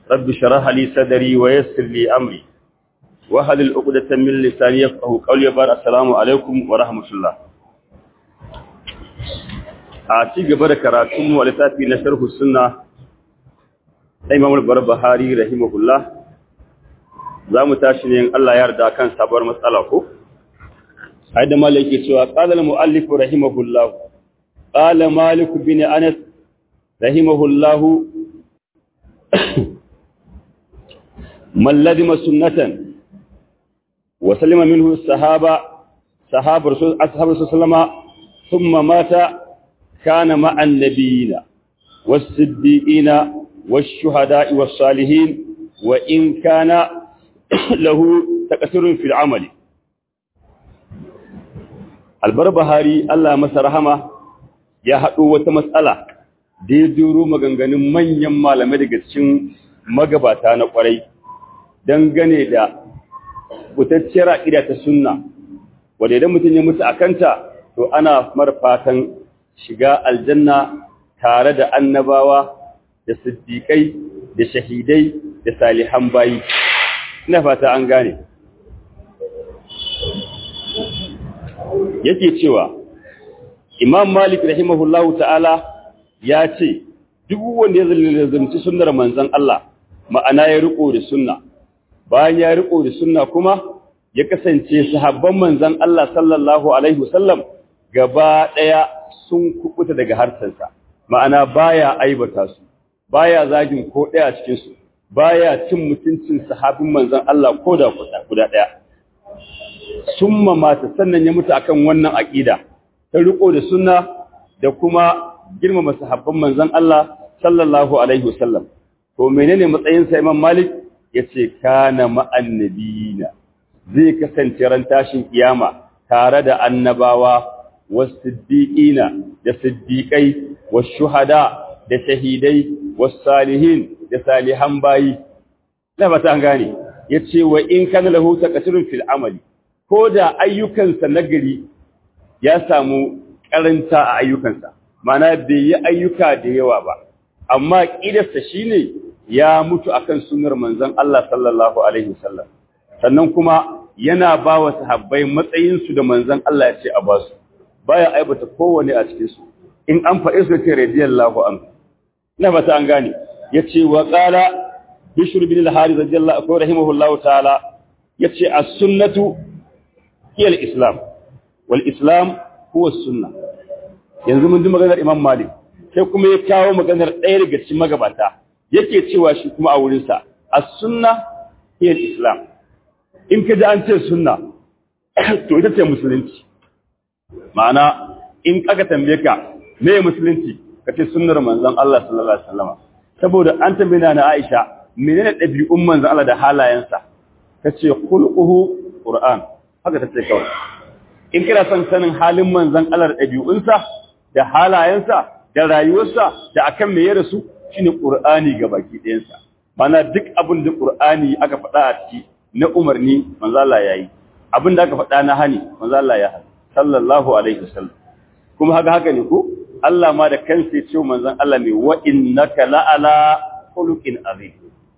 رب شرح لي صدري ويسر لي أمري وهل العقدة من لساني يفقه قولي بار السلام عليكم ورحمة الله a ci gaba da karatun wa littafi na sharhu sunna da Imam al-Barbahari rahimahullah za mu tashi ne Allah ya yarda kan sabuwar matsala ko ai da malai yake cewa qala al-muallif rahimahullah qala malik bin anas rahimahullah man ladima sunnatan wa salima minhu sahaba sahaba rasul ashabu sallama thumma mata kana ma'an nabiyina was-siddiqina wash-shuhada'i was-salihin wa in kana lahu takasirun fil amali albarbahari Allah masa rahama ya haɗo wata matsala da ya duro maganganun manyan malamai daga cikin magabata na ƙwarai dangane da fitacciyar aƙida ta sunna wadda idan mutum ya mutu a kanta to ana marfatan shiga aljanna tare da annabawa da siddiƙai da shahidai da salihan bayi ina fata an gane yake cewa imam malik rahimahullahu ta'ala ya ce duk wanda ya zalzalci sunnar manzon Allah ma'ana ya riko da sunna bayan ya riko da sunna kuma ya kasance sahabban manzon Allah sallallahu alaihi wasallam gaba daya sun kubuta daga harsansa ma'ana baya aibata su baya zagin ko daya cikin su baya cin mutuncin sahabin manzon Allah ko da guda daya summa mata sannan ya mutu akan wannan aqida ta riko da sunna da kuma girmama sahabban manzon Allah sallallahu alaihi wasallam to menene matsayin sa Imam Malik yace kana ma'annabiyina zai kasance ran tashin kiyama tare da annabawa was-siddiqina da siddiqai was-shuhada da shahidai was-salihin da salihan bayi na ba ta gane yace wa in kana lahu taqsirun fil amali ko da ayyukansa nagari ya samu karanta a ayyukansa mana bai yi ayyuka da yawa ba amma kidarsa shine ya mutu akan sunnar manzon Allah sallallahu alaihi wasallam sannan kuma yana ba wa sahabbai matsayin su da manzon Allah ya ce a ba su baya aibata kowane a cikin su in an faɗi su ce radiyallahu anhu ina fata an gane yace wa qala bishr bin al-harith radiyallahu anhu rahimahullahu ta'ala yace as-sunnatu hiya al-islam wal islam huwa as-sunnah yanzu mun ji maganar imam malik sai kuma ya kawo maganar ɗaya daga cikin magabata yake cewa shi kuma a wurin sa as-sunnah hiya al-islam in ka ji an ce sunna to ita ce musulunci ma'ana in aka tambaye ka me musulunci ka ce sunnar manzon Allah sallallahu alaihi wasallam saboda an tambaye na Aisha menene ɗabi'un manzon Allah da halayensa tace khulquhu qur'an haka tace kawai in kira son sanin halin manzon Allah da ɗabi'unsa da halayensa da rayuwarsa da akan me ya rasu shine qur'ani baki ɗayansa mana duk abin da qur'ani aka faɗa a ciki na umarni manzo Allah yayi abin da aka faɗa na hani manzo Allah ya hani sallallahu alaihi wasallam kuma haka haka ne ko Allah ma da kansa ya ce manzon Allah mai wa innaka la'ala khuluqin azim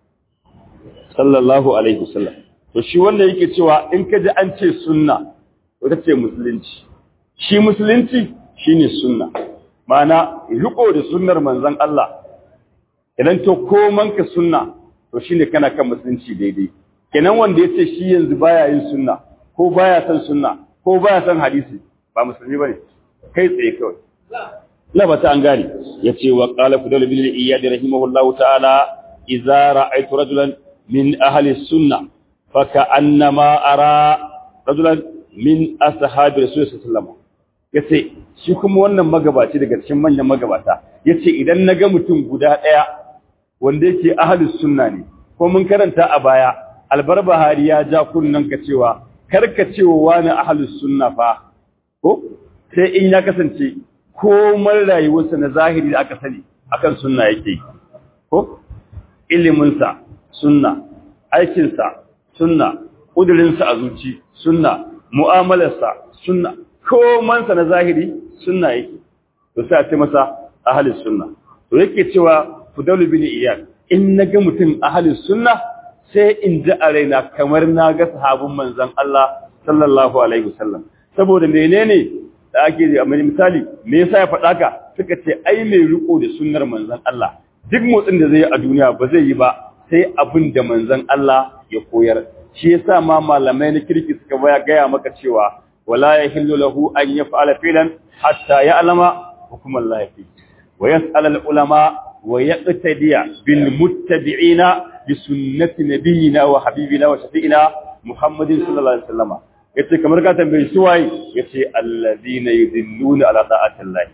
sallallahu alaihi wasallam to shi wanda yake cewa in ka ji an ce sunna ita ce musulunci shi musulunci shine sunna ma'ana riko da sunnar manzon Allah idan to koman ka sunna to shine kana kan musulunci daidai kenan wanda yace shi yanzu baya yin sunna ko baya son sunna ko baya son hadisi ba musulmi bane kai tsaye kawai la ba ta an gane yace wa qala fudal bil iyad rahimahullahu ta'ala idza ra'aytu rajulan min ahli sunnah fa ka'annama ara rajulan min ashabi rasul sallallahu yace shi kuma wannan magabaci daga cikin manyan magabata yace idan naga mutum guda daya wanda yake ahli sunna ne ko mun karanta a baya albarbahari ya ja kunnan ka cewa karka cewa wani ahli sunna fa ko sai in ya kasance komai rayuwarsa na zahiri da aka sani akan sunna yake ko iliminsa sunna aikinsa sunna ƙudurinsa a zuci sunna mu'amalarsa sunna komansa na zahiri sunna yake to sai a ce masa ahalin sunna to yake cewa fudalu bin iyad in naga mutum ahlus sunna sai in ji a raina kamar na ga sahabin manzon Allah sallallahu alaihi wasallam saboda menene da ake a misali me yasa ya faɗa ka suka ce ai mai riko da sunnar manzon Allah duk motsin da zai yi a duniya ba zai yi ba sai abin da manzon Allah ya koyar shi yasa ma malamai na kirki suka baya gaya maka cewa wala yahillu lahu an yaf'ala filan hatta ya'lama hukum Allah fi wa yas'al al ulama wa yaqtadiya bil muttabi'ina bi sunnati nabiyyina wa habibina wa shafi'ina Muhammadin sallallahu alaihi wasallam yace kamar ka tambayi su waye yace alladhina yudilluna ala ta'atillah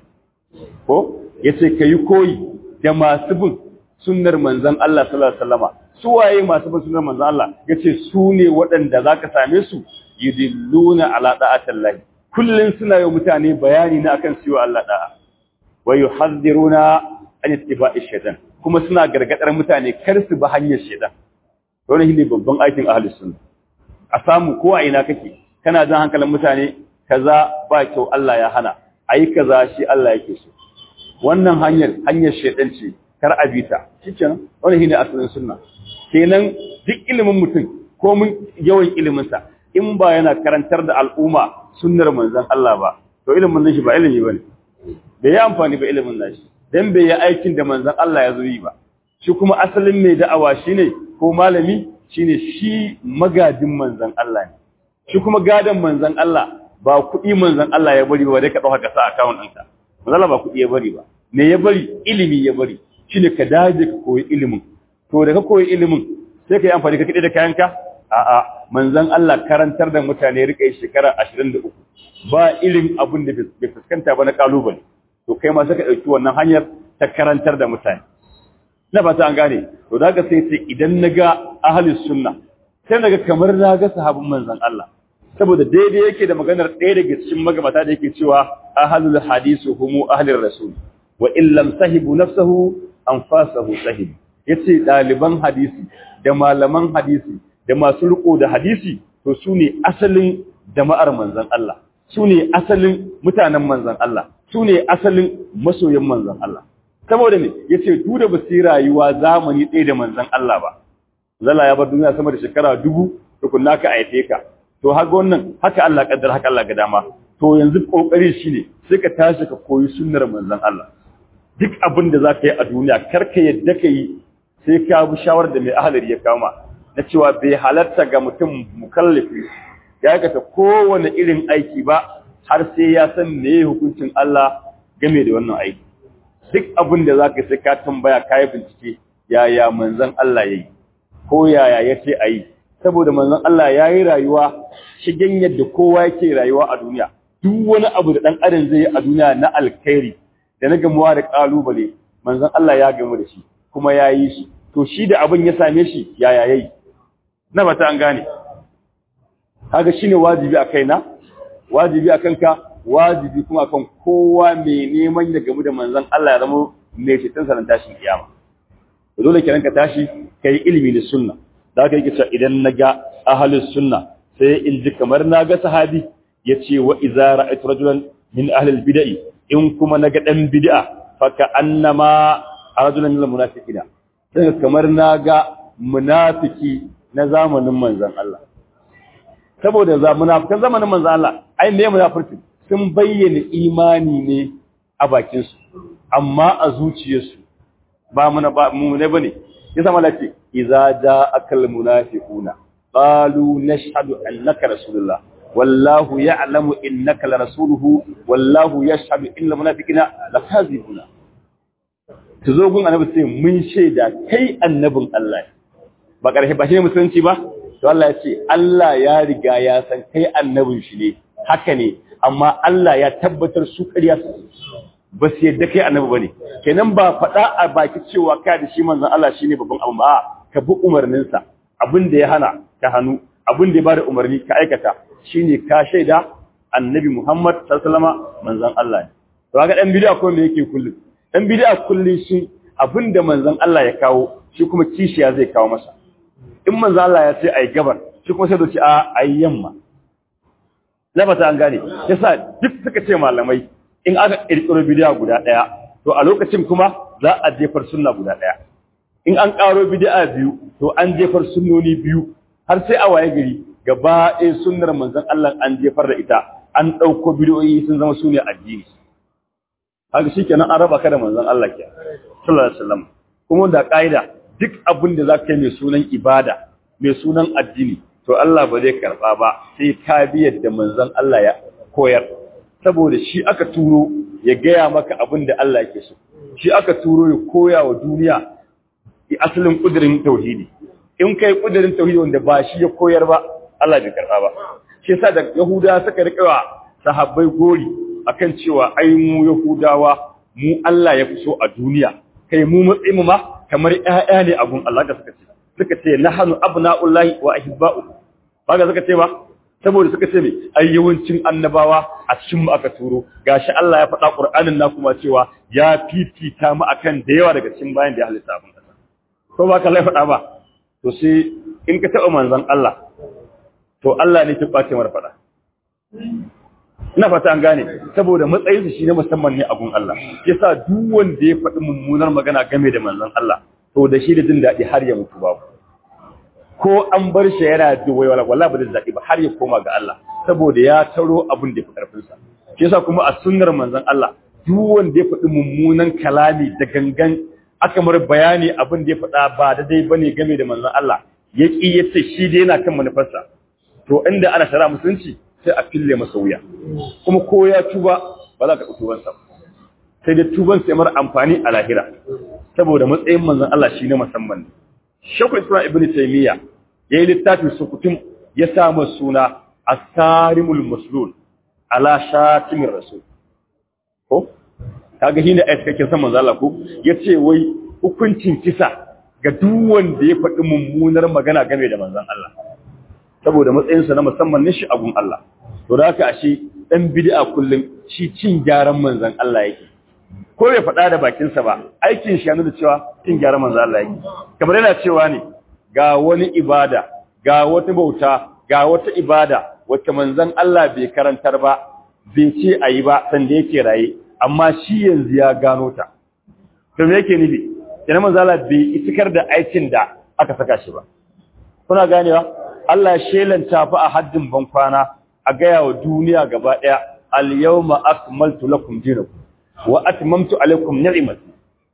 ko yace kai koyi da masu bin sunnar manzon Allah sallallahu alaihi wasallama su waye masu bin sunnar manzon Allah yace su ne waɗanda zaka same su yudilluna ala ta'atillah kullun suna yi mutane bayani na akan siwa Allah da'a wa yuhadhiruna an ittiba'i shaytan kuma suna gargadar mutane kar su bi hanyar shaytan wannan shine babban aikin ahlus sunna a samu ko a ina kake kana jan hankalin mutane kaza ba kyau Allah ya hana ayi kaza shi Allah yake so wannan hanyar hanyar shedan ce kar a bita shikenan wannan shine asalin sunna kenan duk ilimin mutum ko mun yawan ilimin sa in ba yana karantar da al'umma sunnar manzon Allah ba to ilimin nan shi ba ilimi bane bai yi amfani ba ilimin nashi dan bai yi aikin da manzon Allah ya zo yi ba shi kuma asalin mai da'awa shine ko malami shine shi magadin manzon Allah ne shi kuma gadan manzon Allah ba kuɗi manzon Allah ya bari ba dai ka dauka ka sa account ɗinka manzon Allah ba kuɗi ya bari ba me ya bari ilimi ya bari shine ka daje ka koyi ilimin to da ka koyi ilimin sai ka yi amfani ka kide da kayanka a'a manzon Allah karantar da mutane rika yi shekara 23 ba ilim abin da bai fuskanta ba na kalubale to kai ma sai ka dauki wannan hanyar ta karantar da mutane na fata an gane to daga sai sai idan naga ahlus sunna sai naga kamar naga sahabban manzon Allah saboda daidai yake da maganar ɗaya daga cikin magabata da yake cewa ahlul hadisu humu ahlir rasul wa in lam sahibu nafsahu anfasahu sahib yace daliban hadisi da malaman hadisi da masu riko da hadisi to su ne asalin jama'ar manzon Allah su ne asalin mutanen manzon Allah su ne asalin masoyan manzon Allah saboda me yace du da basu rayuwa zamani ɗaya da manzon Allah ba zalla ya bar duniya sama da shekara dubu tukunna ka aife ka to haka wannan haka Allah kaddar haka Allah ga dama to yanzu kokari shine sai ka tashi ka koyi sunnar manzon Allah duk abin da zaka yi a duniya kar ka yadda ka yi sai ka bi shawar da mai ahalari ya kama na cewa bai halarta ga mutum mukallafi ya aikata kowane irin aiki ba har sai ya san me hukuncin Allah game da wannan aiki duk abin da zaka sai ka tambaya kai bincike yaya manzon Allah yayi ko yaya yace ayi saboda manzon Allah yayi rayuwa shigen yadda kowa yake rayuwa a duniya duk wani abu da dan adam zai yi a duniya na alkhairi da na gamuwa da kalubale manzon Allah ya gamu da shi kuma yayi shi to shi da abin ya same shi yaya yayi na bata an gane kaga shine wajibi a kaina wajibi akan ka wajibi kuma akan kowa mai neman ya gamu da manzon Allah ya zama mai cikin sanan tashin kiyama dole kiran ka tashi kai ilimi da sunna da haka yake cewa idan naga ahlus sunna sai in ji kamar naga sahabi yace wa idza ra'aytu rajulan min ahli al-bid'ah in kuma naga dan bid'a fa ka annama rajulan min al-munafiqina sai kamar naga munafiki na zamanin manzon Allah saboda za munafikan zamanin manzon Allah ai me munafiki sun bayyana imani ne a bakin su amma a zuciyarsu ba muna ba mu ne bane yasa malaki idza ja'aka al-munafiquna qalu nashhadu annaka rasulullah wallahu ya'lamu innaka la rasuluhu wallahu yashhadu innal munafiqina lakazibuna ta zo gun annabi sai mun shaida kai annabin Allah ba ƙarshe ba shi ne musulunci ba to Allah ya ce Allah ya riga ya san kai annabin shi ne haka ne amma Allah ya tabbatar su ƙarya su ba su yadda kai annabi bane kenan ba faɗa a baki cewa kai da shi manzon Allah shine babban abu ba ka bi umarninsa abin da ya hana ka hannu abin da ya bada umarni ka aikata shine ka shaida annabi Muhammad sallallahu alaihi wasallam manzon Allah ne to ga dan bid'a ko me yake kullum dan bid'a kullun shi abinda manzon Allah ya kawo shi kuma kishiya zai kawo masa in manzon Allah ya ce ai gabar shi kuma sai da ce a ai yamma labata an gane yasa duk suka ce malamai in aka kirkiro bid'a guda daya to a lokacin kuma za a jefar sunna guda daya in an ƙaro bid'a biyu to an jefar sunnoni biyu har sai a waye gari gaba ɗaya sunnar manzon Allah an jefar da ita an ɗauko bid'o'i sun zama su ne addini haka shikenan an raba ka da manzon Allah ke sallallahu alaihi wasallam kuma da ƙa'ida duk abin da zaka yi mai sunan ibada mai sunan addini to Allah ba zai karba ba sai ka bi yadda manzon Allah ya koyar saboda shi aka turo ya gaya maka abin da Allah yake so shi aka turo ya koya wa duniya asalin kudirin tauhidi in kai kudirin tauhidi wanda ba shi ya koyar ba Allah bai karba ba shi yasa da Yahuda suka rika sahabbai gori akan cewa ai mu Yahudawa mu Allah ya fi so a duniya kai mu matsayin mu ma kamar ƴaƴa ne abun Allah da suka ce suka ce nahnu abna'ullahi wa ahibba'u ba ga suka ce ba saboda suka ce me ai yawancin annabawa a cikin mu aka turo gashi Allah ya faɗa Qur'anin na kuma cewa ya fifita mu akan da yawa daga cikin bayan da ya halitta abin kasa ko ba ka lai faɗa ba to sai in ka taɓa manzon Allah to Allah ne ke ɓace mara faɗa ina fata an gane saboda matsayinsa shi ne musamman ne a gun Allah yasa duk wanda ya faɗi mummunar magana game da manzon Allah to da shi da jin daɗi har ya mutu babu ko an bar shi yana da waiwala wallahi ba zai daɗi ba har ya koma ga Allah saboda ya taro abin da ya fi ƙarfin sa yasa kuma a sunnar manzon Allah duk wanda ya faɗi mummunan kalami da gangan aka mar bayani abin da ya faɗa ba daidai bane game da manzon Allah ya ƙi ya ce shi dai yana kan manufarsa to inda ana shara musulunci sai a fille masa wuya kuma ko ya tuba ba za ka ɗauki tubansa sai da tuban sai mara amfani a lahira saboda matsayin manzon Allah shi ne musamman ne Shekul Islam Ibn Taymiyyah yayi littafin sukutum ya sa masa suna As-Sarimul Maslul ala Shatimir Rasul ko kaga shi ne a cikakken san manzon Allah ko yace wai hukuncin kisa ga duk wanda ya faɗi mummunar magana game da manzon Allah saboda matsayinsa na musamman ne shi abun Allah to da haka ashe dan bid'a kullum shi cin gyaran manzon Allah yake ko bai faɗa da bakinsa ba aikin shi yana da cewa cin gyaran manzon Allah yake kamar yana cewa ne ga wani ibada ga wata bauta ga wata ibada wacce manzon Allah bai karantar ba bai ce ayi ba sanda yake raye amma shi yanzu ya gano ta to me yake nufi ina manzon Allah bai itikar da aikin da aka saka shi ba kuna ganewa Allah ya shelanta fa a haddin bankwana a gaya wa duniya gaba ɗaya al-yawma akmaltu lakum dinakum wa atmamtu alaykum ni'mati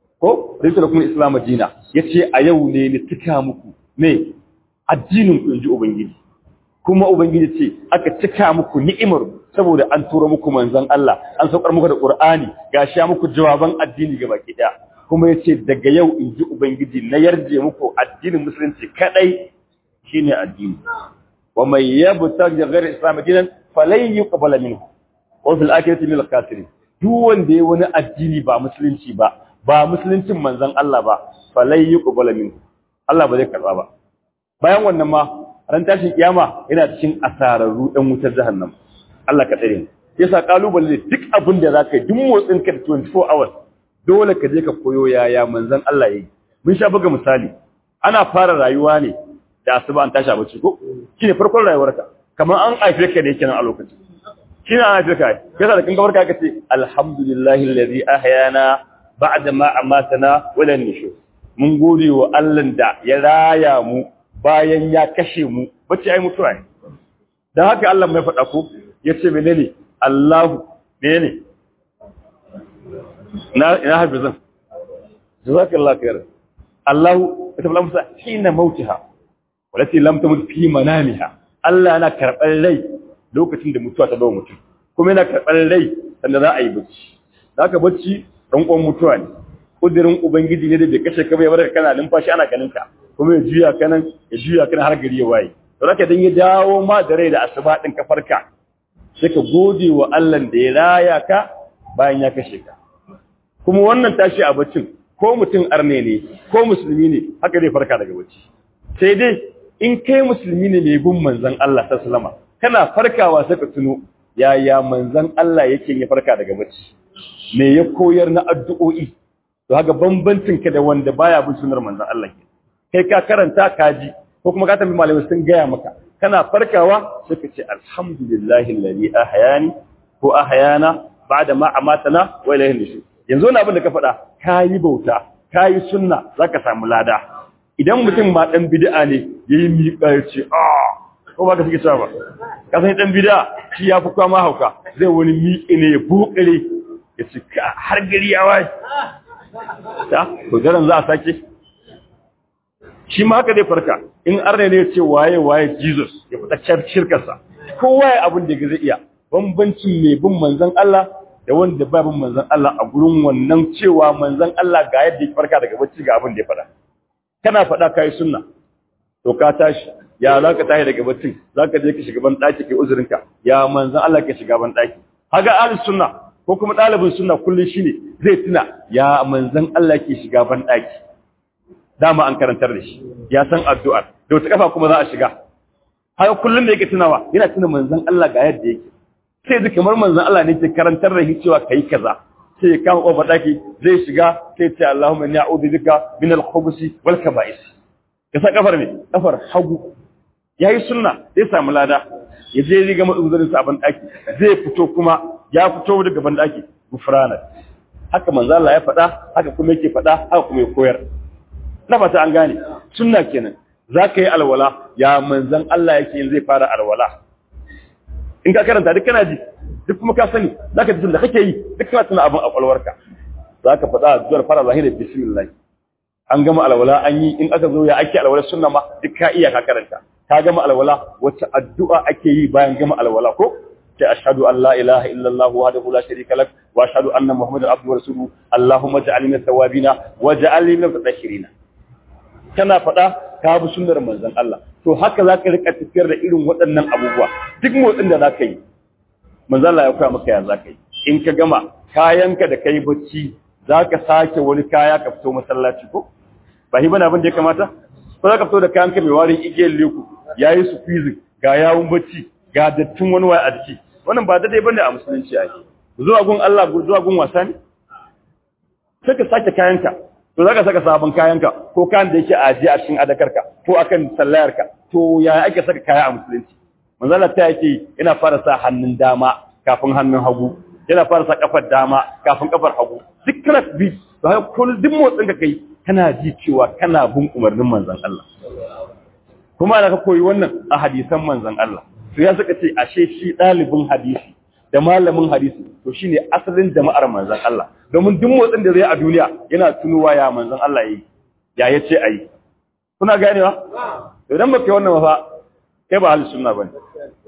ko rinta lakum islamu dina yace a yau ne ni tuka muku me addinin ku inji ubangiji kuma ubangiji ce aka tuka muku ni'imar saboda an tura muku manzon Allah an saukar muku da Qur'ani gashi ya muku jawaban addini gaba ki daya kuma yace daga yau inji ubangiji na yarje muku addinin musulunci kadai shine addini wa man yabtaghi ghayra islam dinan falan yuqbal minhu wa fil akhirati min al-khasirin duk wanda yayi wani addini ba musulunci ba ba musuluncin manzon Allah ba falan yuqbal minhu Allah ba zai karba ba bayan wannan ma ran tashin kiyama yana cikin asararru dan wutar jahannam Allah ka tsare mu yasa kalubale duk abin da zaka yi duk motsin ka 24 hours dole ka je ka koyo yaya manzon Allah yayi mun sha buga misali ana fara rayuwa ne da asuba an tashi abinci ko shine farkon rayuwarka kamar an haife ka ne kenan a lokacin shine an haife ka yasa da kin gabar ka kace alhamdulillahi alladhi ahyana ba'da ma amatana wa lan nushur mun gode wa Allah da ya raya mu bayan ya kashe mu bace ai mutuwa ne dan haka Allah mai faɗa ko yace menene Allahu menene na ina hafizan jazakallahu khair Allahu tabla musa hina mautiha walati lam tamut fi manamiha Allah yana karɓar rai lokacin da mutuwa ta zo mutum kuma yana karɓar rai sanda za a yi bacci zaka bacci dan uwan mutuwa ne kudirin ubangiji ne da bai kashe ka bai barka kana numfashi ana ganin ka kuma ya juya kanan ya juya kana har gari ya waye to zaka dan ya dawo ma da rai da asuba din ka farka sai ka gode wa Allah da ya raya ka bayan ya kashe ka kuma wannan tashi a baccin ko mutum arne ne ko musulmi ne haka zai farka daga bacci sai dai in kai musulmi ne mai bin manzon Allah sallama kana farkawa sai ka tuno yaya manzon Allah yake ya farka daga bacci me ya koyar na addu'o'i to haka bambancin ka da wanda baya bin sunnar manzon Allah ke kai ka karanta ka ji ko kuma ka tambayi malamai sun gaya maka kana farkawa sai ka ce alhamdulillahi alladhi ahyani ko ahyana ba'da ma amatana wa ilayhi nushur yanzu wani abin da ka faɗa ka yi bauta kayi sunna zaka samu lada idan mutum ma dan bid'a ne yayi miƙa ya ce ah ko ba ka suke cewa ba ka san dan bid'a shi ya fi kwama hauka zai wani miƙe ne ya bokare ya ce har gari ya waye ta to daren za a sake shi ma haka zai farka in arne ne ya ce waye waye Jesus ya fita shirkarsa kowa ya abin da zai iya bambancin mai bin manzon Allah da wanda ba bin manzon Allah a gurin wannan cewa manzon Allah ga yadda ya farka daga bacci ga abin da ya faɗa kana faɗa kai sunna to ka tashi ya za ka tashi daga baccin za ka je ka shiga ban ɗaki kai uzurinka ya manzon Allah ka shiga ban ɗaki haga ahlus sunna ko kuma ɗalibin sunna kullum shine zai tuna ya manzon Allah ke shiga ban ɗaki dama an karantar da shi ya san addu'ar da wata kafa kuma za a shiga haka kullum da yake tunawa yana tuna manzon Allah ga yadda yake sai da kamar manzon Allah ne ke karantar da shi cewa kai kaza sai ya kama kofar daki zai shiga sai ce Allahumma inni a'udhu bika min al-khubuthi wal kaba'is ka sa kafar ne kafar hagu yayi sunna zai samu lada ya je riga matsuzurin sa ban daki zai fito kuma ya fito daga ban daki gufrana haka manzon Allah ya faɗa haka kuma yake faɗa haka kuma ya koyar na fata an gane sunna kenan za ka yi alwala ya manzan Allah yake yin zai fara alwala in ka karanta duk kana ji duk kuma ka sani za ka ji da kake yi duk kana tuna abin a kwalwarka za ka faɗa zuwar fara zahiri bismillah an gama alwala an yi in aka zo ya ake alwala sunna ma duk ka iya ka karanta ka gama alwala wacce addu'a ake yi bayan gama alwala ko ta ashhadu an la ilaha illa Allah wahdahu la sharika lak wa ashhadu anna muhammadar abduhu wa rasuluhu allahumma ja'alni min tawabina wa ja'alni min mutatahhirina kana faɗa ka bi sunnar manzon Allah to haka za ka rika tafiyar da irin waɗannan abubuwa duk motsin da za ka yi manzon Allah ya koya maka ya za ka yi in ka gama kayanka da kai bacci za ka sake wani kaya ka fito masallaci ko ba hi bane abin da ya kamata ko za ka fito da kayanka mai warin igiyar leku ya yi su fizik ga yawun bacci ga dattin wani waya a jiki wannan ba daidai bane a musulunci ake zuwa gun Allah zuwa gun wasa ne sai ka sake kayanka to zaka saka sabon kayanka ko kayan da yake aje a cikin adakarka ko akan sallayarka to ya ake saka kaya a musulunci manzala ta yake yana fara sa hannun dama kafin hannun hagu yana fara sa kafar dama kafin kafar hagu duk kana bi to haka kullum duk motsin ka kai kana ji cewa kana bin umarnin manzon Allah kuma da ka koyi wannan a hadisan manzon Allah to ya saka ce ashe shi dalibin hadisi da malamin hadisi to shine asalin jama'ar manzon Allah domin duk motsin da zai a duniya yana tunuwa ya manzon Allah yayi ya yace ayi kuna ganewa idan baka yi wannan fa kai ba halin sunna bane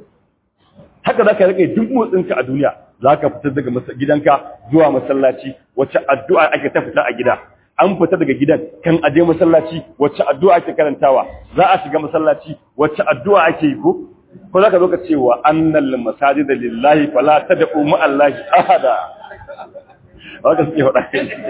haka zaka rike duk motsin ka a duniya zaka fita daga gidanka zuwa masallaci wacce addu'a ake ta fita a gida an fita daga gidan kan aje masallaci wacce addu'a ake karantawa za a shiga masallaci wacce addu'a ake yi ko ko zaka zo ka ce wa annal masajida lillahi fala tad'u ma'allahi ahada haka suke faɗa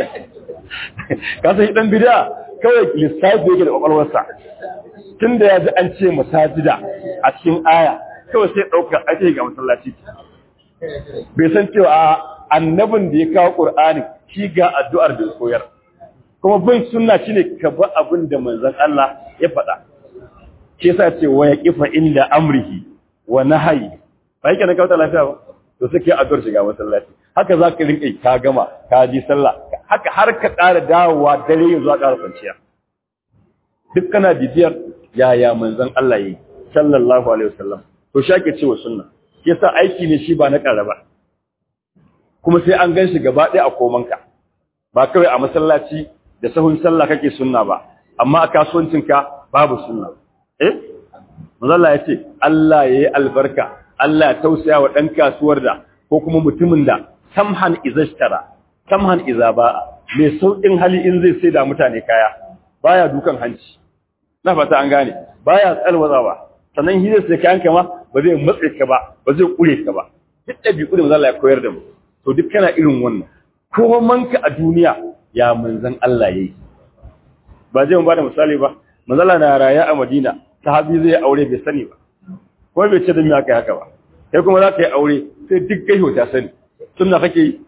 ka san dan bid'a kawai lissafi yake da kwakwalwarsa tunda ya ji an ce masajida a cikin aya kawai sai ɗaukar ake ga masallaci bai san cewa annabin da ya kawo ƙur'ani shi ga addu'ar da koyar kuma bin sunna shine ka ba abin da manzon Allah ya faɗa ke sa ce wa yaqifa inda amrihi wa nahyi ba yake na kawo lafiya ba to suke addu'ar shiga masallaci haka za ka rinƙa ka gama ka ji sallah haka har ka ƙara dawowa dare yanzu a ƙara kwanciya duk kana bibiyar yaya manzon Allah yi sallallahu alaihi wasallam to shi ake cewa sunna shi yasa aiki ne shi ba na ƙara ba kuma sai an gan shi gaba ɗaya a komanka ba kawai a masallaci da sahun sallah kake sunna ba amma a kasuwancinka babu sunna eh manzon ya ce Allah ya yi albarka Allah ya tausaya wa ɗan kasuwar da ko kuma mutumin da samhan izashtara samhan iza ba'a mai sauƙin hali in zai sai da mutane kaya baya dukan hanci na fata an gane baya tsalwazawa sannan shi zai sai kayan kama ba zai matse ka ba ba zai kure ka ba duk ɗabi'u da manzon Allah ya koyar da mu to duk kana irin wannan ko manka a duniya ya manzon Allah yayi ba zai mu bada misali ba manzon Allah na raya a Madina sahabi zai aure bai sani ba ko bai ce da me aka haka ba kai kuma za ka yi aure sai duk kai ta sani sunna kake yi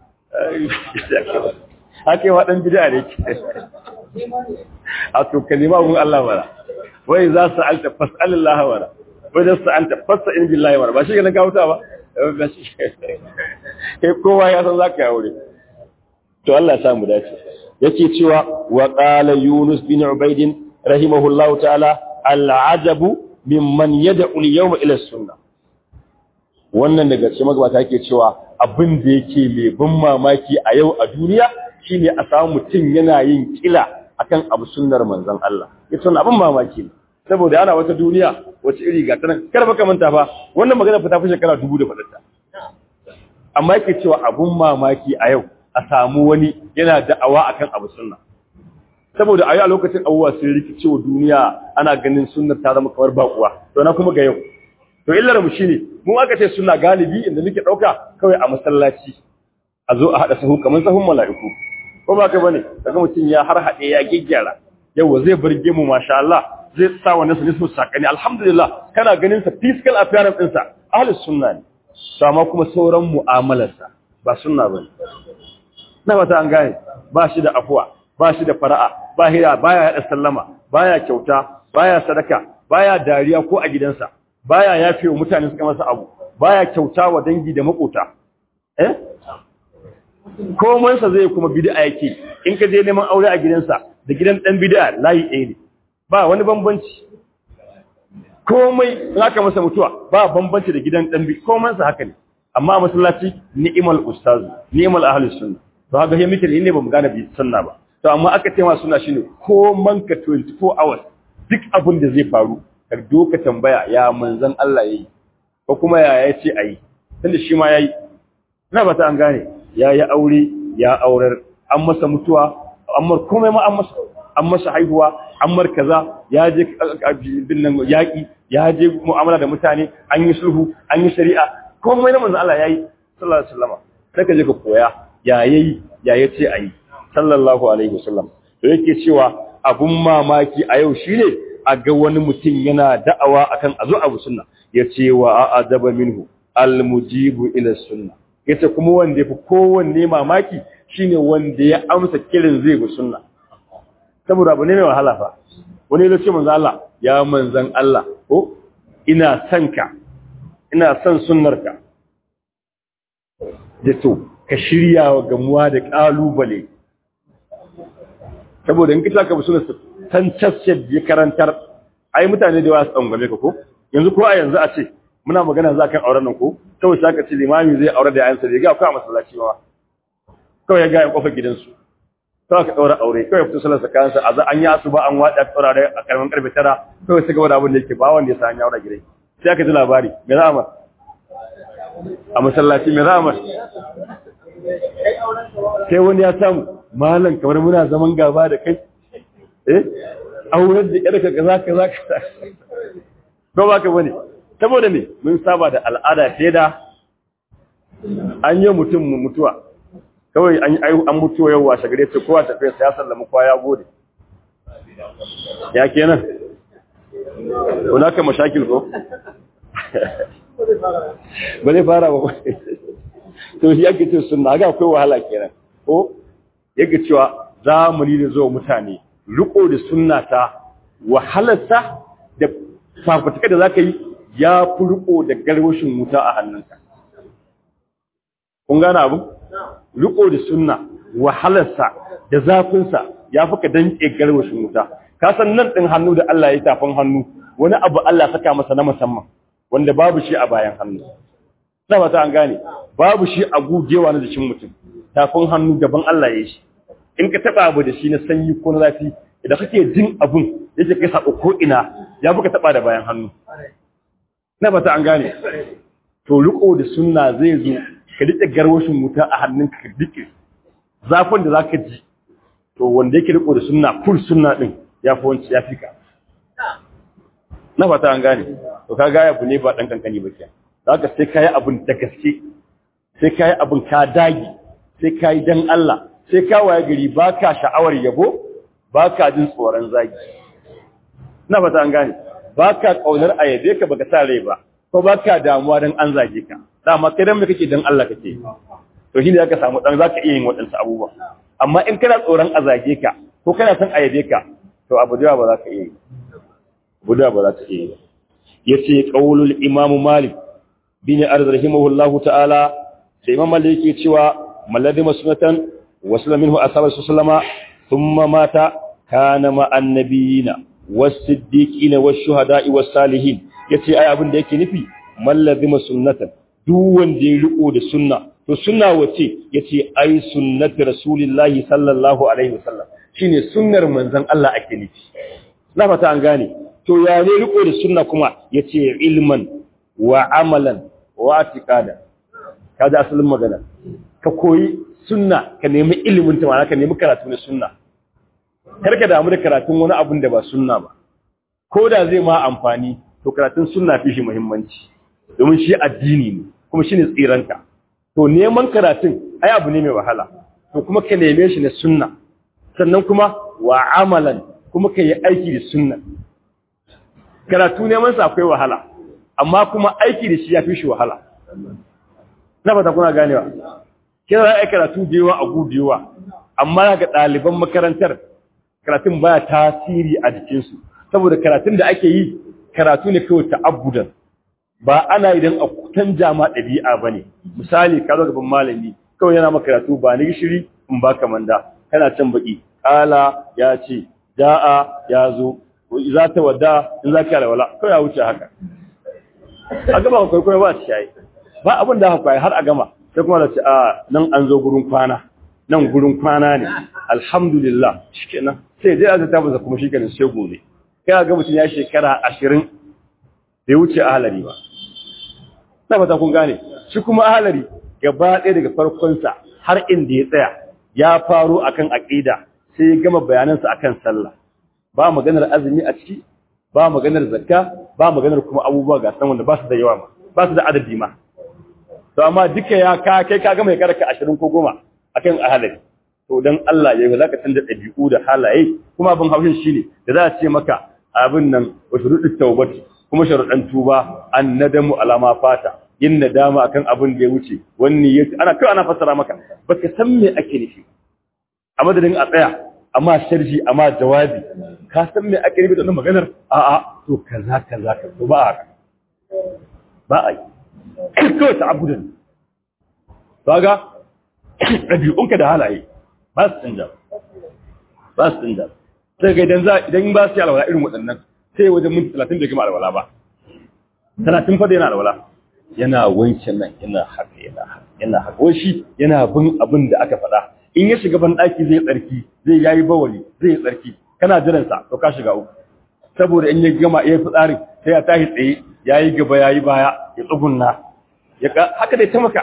haka yi waɗan bida ne ke a to kalima gun Allah mara wai za su alta fas'alin lahamara wai za su alta fasa in billahi mara ba shi ganin kawuta ba ba shi kai kowa ya san za ka yi aure to Allah ya samu dace yake cewa wa qala yunus bin ubayd rahimahullahu ta'ala al'ajabu mimman yad'u al-yawma ila sunnah wannan daga cikin magabata yake cewa abin da yake mai ban mamaki a yau a duniya shine a samu mutum yana yin kila akan abu sunnar manzon Allah yace wannan abin mamaki ne saboda ana wata duniya wace iri ga ta nan kar baka manta fa wannan magana fa ta fi shekara dubu da fadarta amma yake cewa abun mamaki a yau a samu wani yana da'awa akan abu sunna saboda a yau a lokacin abubuwa sun rikice wa duniya ana ganin sunnar ta zama kamar bakuwa to na kuma ga yau to illar mu shine mu aka ce suna galibi inda muke dauka kawai a masallaci a zo a hada sahu kamar sahun mala'iku ko ba ka bane daga mutum ya har hade ya giggyara yawa zai burge mu masha Allah zai sa wannan sunan su sakani alhamdulillah kana ganin sa physical appearance din sa ahlus sunna ne sama kuma sauran mu'amalarsa ba sunna bane na wata an gane ba shi da afuwa ba shi da fara'a ba hira baya yada sallama baya kyauta baya sadaka baya dariya ko a gidansa baya yafe wa mutane suka masa abu baya kyauta wa dangi da makota eh komansa zai kuma bid'a yake in ka je neman aure a gidansa da gidan dan bid'a layi ɗaya ne ba wani bambanci komai zaka masa mutuwa ba bambanci da gidan dan bid'a komansa haka ne amma a masallaci ni'mal ustaz ni'mal ahlus sunna to haka he muke ne ba mu gane bi sunna ba to amma aka ce ma sunna shine koman ka 24 hours duk abin da zai faru ka doka tambaya ya manzan Allah yayi ko kuma ya yace ayi tunda shi ma yayi ina ba ta an gane yayi aure ya aurar an masa mutuwa amma komai ma an masa an masa haihuwa an mar kaza ya je bin nan yaki ya je mu'amala da mutane an yi sulhu an yi shari'a komai na manzan Allah yayi sallallahu alaihi wasallam sai ka je ka koya ya yayi ya yace ayi sallallahu alaihi wasallam to yake cewa abun mamaki a yau shine a ga wani mutum yana da'awa akan azu abu sunna yace wa a'adaba minhu almujibu ila sunna yace kuma wanda yafi kowanne mamaki shine wanda ya amsa kirin zai bi sunna saboda abu ne mai wahala fa wani ya ce manzo Allah ya manzan Allah ko ina son ka ina son sunnarka da to ka shirya wa gamuwa da kalubale saboda in kita ka bi sunnar san cacciyar ya karantar ai mutane da yawa su tsangwame ka ko yanzu ko a yanzu a ce muna magana za kan auren nan ko kawai sai ka ce limami zai aure da yayansa da ga akwai a masallaci ma kawai ya ga ya kofar gidansu kawai ka daura aure kawai fito sallar sakansa a za an yi asuba an wada daura da a karamin karfe tara kawai sai gaba da abin da yake ba wanda ya sa an yaura gidai sai aka ji labari me za a mar a masallaci me za a mar sai wani ya samu malam kamar muna zaman gaba da kai eh auren da yarka kaza kaza kaza ko ba ka bane saboda me mun saba da al'ada sai da an yi mutum mutuwa kawai an yi an mutuwa yau washe gare ta kowa tafiya sai ya sallama kowa ya gode ya kenan wala ka mashakil ko ba zai fara ba to shi yake ce sunna ga akwai wahala kenan ko yake cewa zamani da zuwa mutane riko da sunna ta wahalarsa da fafutuka da zaka yi ya fi riko da garwashin wuta a hannunka kun gane abu riko da sunna wahalarsa da zafinsa ya fi ka danke garwashin wuta ka san nan din hannu da Allah ya tafin hannu wani abu Allah saka masa na musamman wanda babu shi a bayan hannu na mata an gane babu shi a gugewa na jikin mutum tafin hannu gaban Allah ya yi shi in ka taba abu da shi na sanyi ko na zafi idan kake jin abun yake kai sako ko ina ya buka taba da bayan hannu na bata an gane to riko da sunna zai zo ka dike garwashin wuta a hannunka ka dike zafin da zaka ji to wanda yake riko da sunna kul sunna din ya fi wanci ya fika na fata an gane to kaga ya bu ne ba dan kankani ba kenan zaka sai kai abun da gaske sai kai abun ka dagi sai kai dan Allah sai ka waye gari baka sha'awar yabo baka jin tsoron zagi na fata an gane baka kaunar ayabe ka baka sa rai ba ko baka damuwa dan an zage ka dama kai dan me kake dan Allah kake to shine zaka samu dan zaka iya yin wadansu abubuwa amma in kana tsoron a zage ka ko kana son ayabe ka to abu da ba za ka iya yi buda ba za ta iya yi yace qaulul imam malik bin arz rahimahullahu ta'ala sai imam malik yake cewa malladhi masnatan wasala minhu ashabu sallama thumma mata kana ma annabiyina was-siddiqina wash-shuhada'i was-salihin yace ai abin da yake nufi mallazima sunnatan duk wanda ya riko da sunna to sunna wace yace ai sunnati rasulillahi sallallahu alaihi wasallam shine sunnar manzon Allah ake nufi na fata an gane to ya ne riko da sunna kuma yace ilman wa amalan wa atiqada kaga asalin magana ka koyi sunna ka nemi ilimin ta ma'ana ka nemi karatu na sunna kar ka damu da karatun wani abun da ba sunna ba ko da zai ma amfani to karatun sunna fi shi muhimmanci domin shi addini ne kuma shine tsiranta to neman karatun ai abu ne mai wahala to kuma ka neme shi na sunna sannan kuma wa amalan kuma ka yi aiki da sunna karatu neman sa akwai wahala amma kuma aiki da shi ya fi shi wahala na fata kuna ganewa kina za a karatu da yawa a gudu yawa amma ga ɗaliban makarantar karatun baya tasiri a jikinsu saboda karatun da ake yi karatu ne kawai ta'abbudan ba ana idan a kutan jama ɗabi'a ba ne misali ka zo gaban malami kawai yana maka karatu ba ni gishiri in ba ka manda kana can baki ƙala ya ce da'a ya zo za ta wadda in za ka wala kawai ya wuce haka a gaba ka kwaikwayo ba su shayi ba abin da haka har a gama sai kuma da ce a nan an zo gurin kwana nan gurin kwana ne alhamdulillah shikenan sai dai a ta masa kuma shikenan sai gobe kai ga mutum ya shekara ashirin bai wuce ahalari ba na fata kun gane shi kuma ahalari gaba ɗaya daga farkonsa har inda ya tsaya ya faro akan aƙida sai ya gama bayanansa akan sallah ba maganar azumi a ciki ba maganar zakka ba maganar kuma abubuwa ga san wanda ba su da yawa ma ba su da adadi ma to amma duka ya ka kai ka gama ya karaka ashirin ko goma akan ahalari to dan Allah ya yi zaka canza ɗabi'u da halaye kuma abin haushin shine da za a ce maka abin nan wa shuruɗin taubati kuma sharuɗan tuba an nadamu alama fata yin nadama akan abin da ya wuce wani ya ana kai ana fassara maka baka san me ake nufi a madadin a tsaya amma sharhi amma jawabi ka san me ake nufi da wannan maganar a a to kaza kaza ka to ba haka ba ai to ta abudan kaga ɗabi'unka da halaye ba su canja ba su canja sai ga idan za idan ba su yi alwala irin waɗannan sai wajen minti talatin bai gama alwala ba talatin fa da yana alwala yana wanke nan yana haka yana haka yana haka wai shi yana bin abin da aka faɗa in ya shiga ban ɗaki zai tsarki zai yayi bawali zai yi tsarki kana jiran sa to ka shiga uku saboda in ya gama iya fitsarin sai ya tashi tsaye yayi gaba yayi baya ya tsugunna ya haka dai ta maka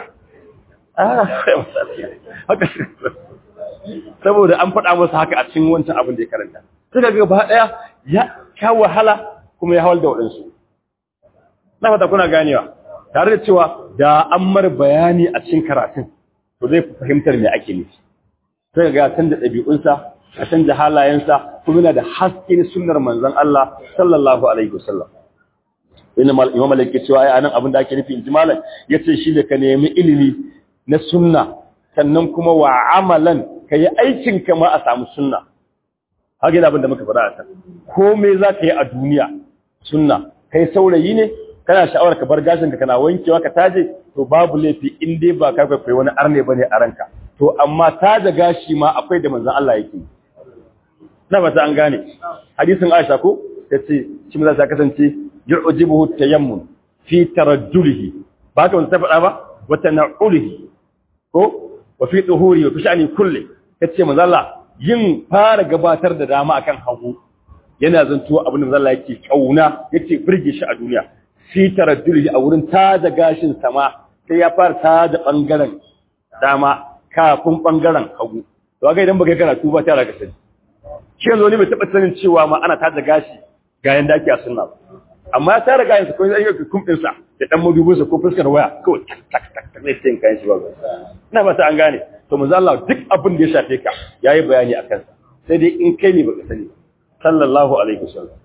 haka saboda an faɗa masa haka a cikin wancan abin da ya karanta suka ga gaba ɗaya ya sha wahala kuma ya hawal da waɗansu na fata kuna ganewa tare da cewa da an mar bayani a cikin karatun to zai fi fahimtar me ake nufi sai ga canza ɗabi'unsa a canza halayensa kuma yana da hasken sunnar manzon Allah sallallahu alaihi wasallam inna mal imam malik cewa ai anan abin da ake nufi inji malam yace shi da ka nemi ilimi na sunna sannan kuma wa amalan kai aikin ka ma a samu sunna haka yana abin da muka faɗa a can komai za ka yi a duniya sunna kai saurayi ne kana sha'awar ka bar gashin ka kana wankewa ka taje to babu laifi in dai ba ka kai wani arne bane a ranka to amma taje gashi ma akwai da manzon Allah yake na ba ta an gane hadisin Aisha ko tace shi maza ta kasance yu'jibuhu tayammun fi tarajjulihi ba ka wanda faɗa ba wa tana'ulihi ko wa fi tuhuri wa fi sha'ani kulli tace manzon Allah yin fara gabatar da dama akan hagu yana zanto abin da manzon Allah yake kauna yake burge shi a duniya fi taraddudi a wurin tada gashin sama sai ya fara tada bangaren dama kafin bangaren hagu to ga idan baka karatu ba tara ka sani shi yanzu ne bai taba sanin cewa ma ana tada gashi ga yanda ake a sunna amma ya tara gashin sa ko sai ya kumfin sa da dan madubin sa ko fuskar waya ko tak tak tak tak ne sai kan shi ba ina ba ta an gane to manzo Allah duk abin da ya shafe ka yayi bayani akan sa sai dai in kai ne baka sani sallallahu alaihi wasallam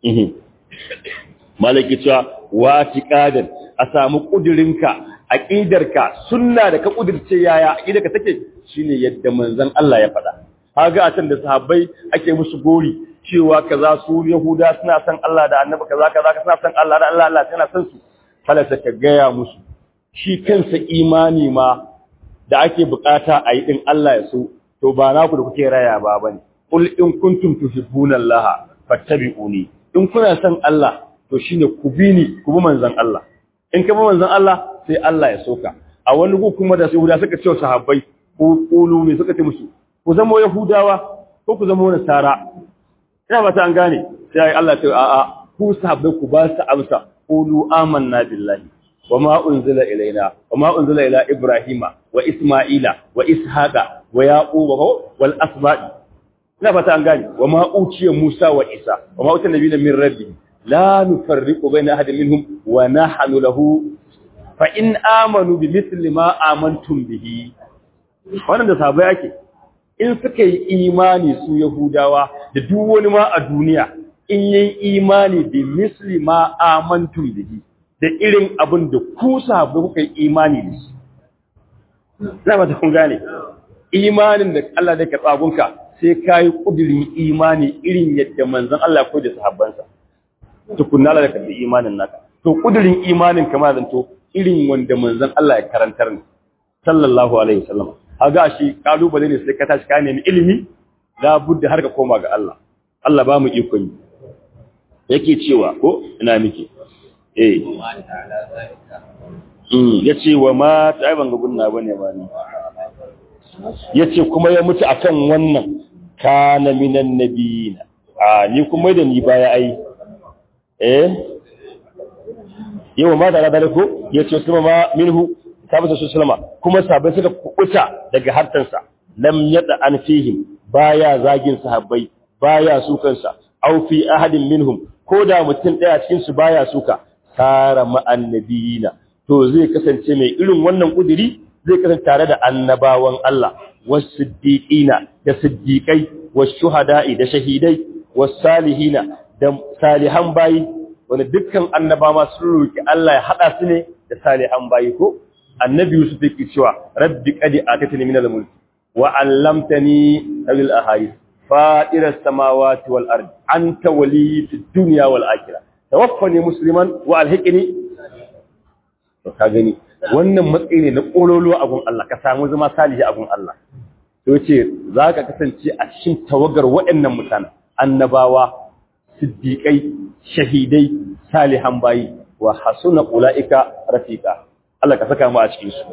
malaki cewa watiqadan a samu kudirinka aqidarka sunna da ka kudirce yaya aqidarka take shine yadda manzon Allah ya faɗa kaga a can da sahabbai ake musu gori cewa kaza su yahuda suna san Allah da annabi kaza kaza suna san Allah da Allah Allah tana san su falata ka gaya musu shi kansa imani ma da ake bukata a yi din Allah ya so to ba naku da kuke raya ba bane qul in kuntum tuhibbuna Allah fattabi'uni in kuna son Allah to shine ku bi ni ku bi manzon Allah in ka bi manzon Allah sai Allah ya soka a wani gu kuma da Yahuda suka ce sahabbai ku kulu ne suka ce musu ku zama Yahudawa ko ku zama Nasara ina ba ta an gane sai Allah ya ce a'a ku sahabbai ku ba su amsa qulu amanna billahi wama unzila ilaina wama unzila ila ibrahima wa isma'ila wa ishaqa wa yaquba wal asba'i ina fata an gane wama uciya musa wa isa wama uciya nabiyina min rabbi la nufarriqu baina ahadin minhum wa nahnu lahu fa in amanu bi mithli ma amantum bihi wannan da sahabbai ake in suka yi imani su yahudawa da duk wani ma a duniya in yi imani bi misli ma amantum bihi da irin abin da ku sahabbai kuka yi imani da shi ina ba ta kun gane imanin da Allah da ka tsagunka sai ka yi kudirin imani irin yadda manzon Allah ko da sahabbansa tukunna da ka bi imanin naka to kudirin imanin kama zanto irin wanda manzon Allah ya karantar ne sallallahu alaihi wasallam haga shi kalubale ne sai ka tashi ka nemi ilimi la budda har ka koma ga Allah Allah ba mu ikon yi yake cewa ko ina miki eh mm yace wa ma ta ban ga gunna bane ba ni yace kuma ya mutu akan wannan kana minan nabiyina a ni kuma da ni baya ai eh yawa ma da da ko yace kuma ma minhu sabata su sallama kuma sahabbai suka kubuta daga hartansa lam yada an fihim baya zagin sahabbai baya sukansa aw fi ahadin minhum ko da mutum daya cikin su baya suka tara ma'annabiyina to zai kasance mai irin wannan kudiri zai kasance tare da annabawan Allah was-siddiqina da siddiqai was-shuhada'i da shahidai was-salihina da salihan bayi wanda dukkan annabawa sun roki Allah ya hada su ne da salihan bayi ko annabi Yusuf yake cewa rabbi qad atatani min al-mulk wa 'allamtani al ahadith فائر السماوات والأرض أنت ولي في الدنيا والآخرة توفني مسلما وألحقني ka gani wannan matsayi ne na ƙololuwa abun Allah ka samu zama salihi abun Allah to ce za ka kasance a cikin tawagar waɗannan mutane annabawa siddiƙai shahidai salihan bayi wa hasuna ula'ika rafiqa Allah ka saka mu a cikin su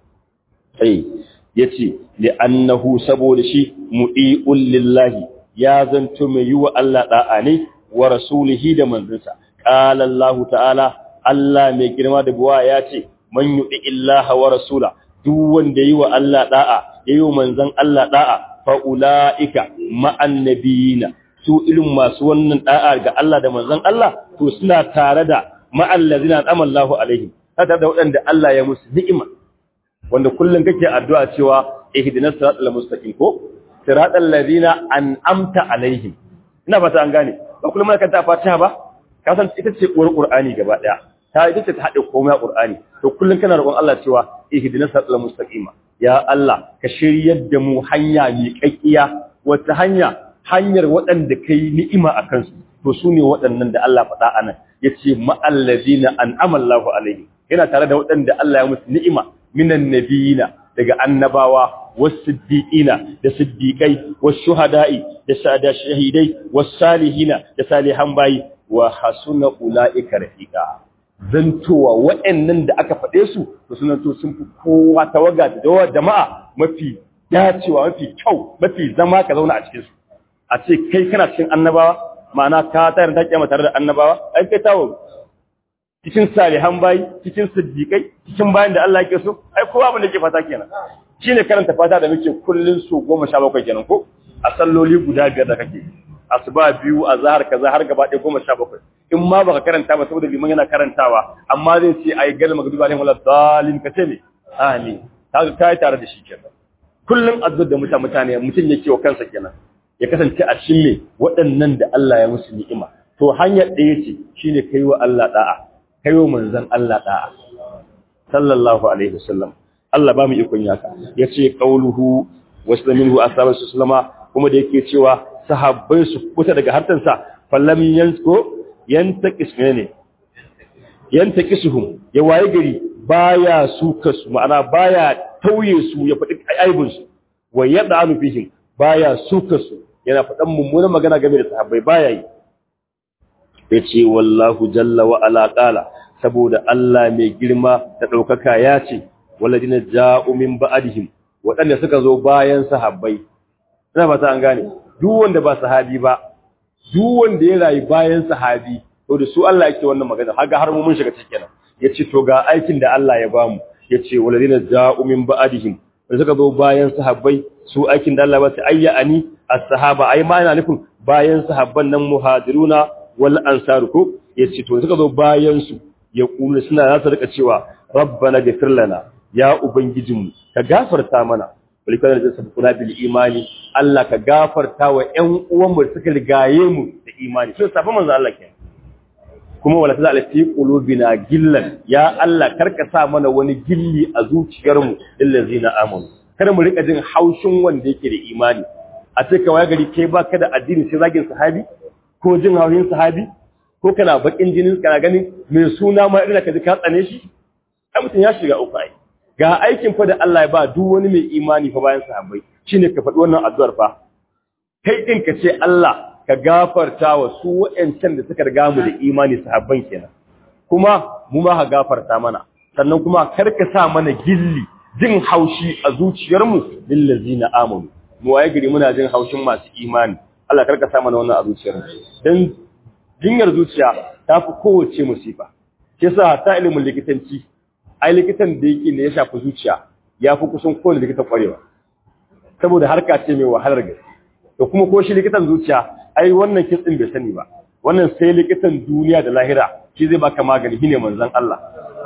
sai yace li'annahu saboda shi mu'i'ul lillahi ya zanto mai yi wa Allah da'a ne wa rasulihi da manzansa qala Allah ta'ala Allah mai girma da buwa ya ce man yu'i illaha wa rasula duk wanda yi wa Allah da'a yayi wa manzan Allah da'a fa ulaika ma'an nabiyina su irin masu wannan da'a ga Allah da manzan Allah to suna tare da ma'al ladina amallahu alaihim tare da waɗanda Allah ya musu ni'ima wanda kullum kake addu'a cewa ihdinas siratal mustaqim ko siratal ladina an'amta alaihim ina fata an gane ba kullum kana ta fatiha ba ka san ita ce uwar qur'ani gaba daya ta ita ce ta hade komai qur'ani to kullum kana roƙon Allah cewa ihdinas siratal mustaqim ya Allah ka shiryar da mu hanya mai kakkiya wata hanya hanyar waɗanda kai ni'ima akan su to su ne waɗannan da Allah faɗa anan yace ma'al ladina an'ama Allahu alaihim yana tare da waɗanda Allah ya musu ni'ima minan nabiyina daga annabawa wasiddiqina da siddiqai washuhada'i da sada shahidai wasalihina da salihan bayi wa hasuna ulaika rafiqa zantowa waɗannan da aka faɗe su to sunan to sun fi kowa tawaga da jama'a mafi dacewa mafi kyau mafi zama ka zauna a cikin su a ce kai kana cikin annabawa ma'ana ka tayar da kiyama tare da annabawa ai kai tawo cikin salihan bayi cikin siddiƙai cikin bayan da Allah yake so ai kowa abin da yake fata kenan shine karanta fata da muke kullun su 17 kenan ko a salloli guda biyar da kake asuba biyu azhar kaza har gaba ɗaya 17 in ma baka karanta ba saboda liman yana karantawa amma zai ce ai gal magduba alaihi wala dalin ka ce me amin kaga kai tare da shi kenan kullun azzur da mutane mutane mutun yake wa kansa kenan ya kasance a cikin me waɗannan da Allah ya musu ni'ima to hanyar ɗaya ce shine kai wa Allah da'a kayo manzan Allah da'a sallallahu alaihi wasallam Allah ba mu ikon yaka yace qauluhu waslaminhu ashabu sallama kuma da yake cewa sahabbai su kuta daga hartansa fallam yansko yantaqis ne yantaqisuhum ya waye gari baya su kasu ma'ana baya tauye su ya faɗi aibun su wa yad'anu fihim baya su kasu yana faɗan mummunan magana game da sahabbai baya yi yace wallahu jalla wa ala qala saboda Allah mai girma da daukaka ya ce walladina ja'u min ba'dihim waɗanda suka zo bayan sahabbai ina ba ta an gane duk wanda ba sahabi ba duk wanda ya rayu bayan sahabi to da su Allah yake wannan magana haga har mu mun shiga cikin nan yace to ga aikin da Allah ya bamu yace walladina ja'u min ba'dihim wanda suka zo bayan sahabbai su aikin da Allah ba su ayya ani as-sahaba ai ma ina nufin bayan sahabban nan muhajiruna wal ansar ko yace to suka zo bayan su ya kula suna za su rika cewa rabbana ghfir lana ya ubangijinmu ka gafarta mana walikar da sabu kuna bil imani Allah ka gafarta wa ƴan uwan mu suka rigaye mu da imani so safa manzo Allah ke kuma wala ta ala fi qulubina gillan ya Allah karka sa mana wani gilli a zuciyar mu illazina amanu kada mu rika jin haushin wanda yake da imani a ce kawai gari kai baka da addini sai zagin sahabi ko jin haushin sahabi ko kana bakin jinin kana ganin mai suna ma irin ka ji ka tsane shi ai mutum ya shiga uku ai ga aikin fa da Allah ya ba duk wani mai imani fa bayan sahabbai shine ka faɗi wannan addu'ar fa kai din ka ce Allah ka gafarta wa su wayancan da suka riga mu da imani sahabban kenan kuma mu ma ka gafarta mana sannan kuma kar ka sa mana gilli jin haushi a zuciyar mu lil ladzina amanu mu waye gari muna jin haushin masu imani Allah kar ka sa mana wannan a zuciyar mu dan jinyar zuciya ta fi kowace musifa ke sa ta ilimin likitanci ai likitan da yake ne ya shafi zuciya ya fi kusan kowane likitan kwarewa saboda harka ce mai wahalar gaske da kuma ko shi likitan zuciya ai wannan kitsin bai sani ba wannan sai likitan duniya da lahira shi zai baka magani shine manzon Allah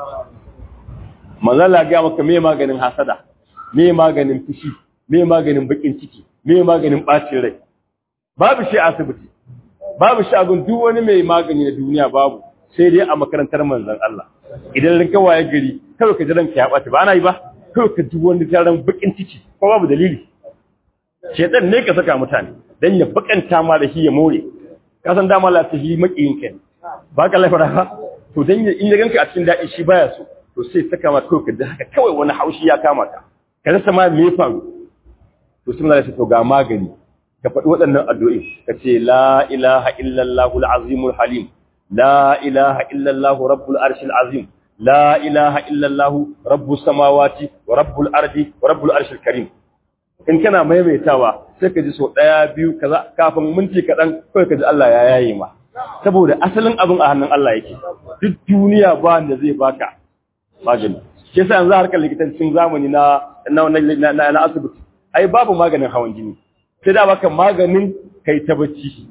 manzon Allah ga maka me maganin hasada me maganin fushi me maganin bakin ciki me maganin bacin rai babu shi asibiti babu shi abin duk wani mai magani na duniya babu sai dai a makarantar manzon Allah idan rinka waye gari kawai ka ji ranka ya ɓaci ba ana yi ba kawai ka ji wani taron bakin ciki ko babu dalili shedan ne ka saka mutane dan ya bakanta ma da shi ya more ka san dama la ta shi makiyin ka ba ka lafara ba to dan ya in ya ganka a cikin daɗi shi baya so to sai saka ma kawai ka ji haka kawai wani haushi ya kama ka ka rasa ma me faru to sun da to ga magani ka faɗi waɗannan addu'o'i ka ce la ilaha illallahu al-azimul halim لا إله إلا الله رب العرش العظيم لا إله إلا الله رب السماوات ورب الأرض ورب العرش الكريم in kana maimaitawa sai ka ji so ɗaya biyu kaza kafin minti kaɗan kawai ka ji Allah ya yaye ma saboda asalin abin a hannun Allah yake duk duniya ba wanda zai baka magani ke sa yanzu harkar likitancin zamani na na na na asibiti ai babu maganin hawan jini sai da baka maganin kai ta bacci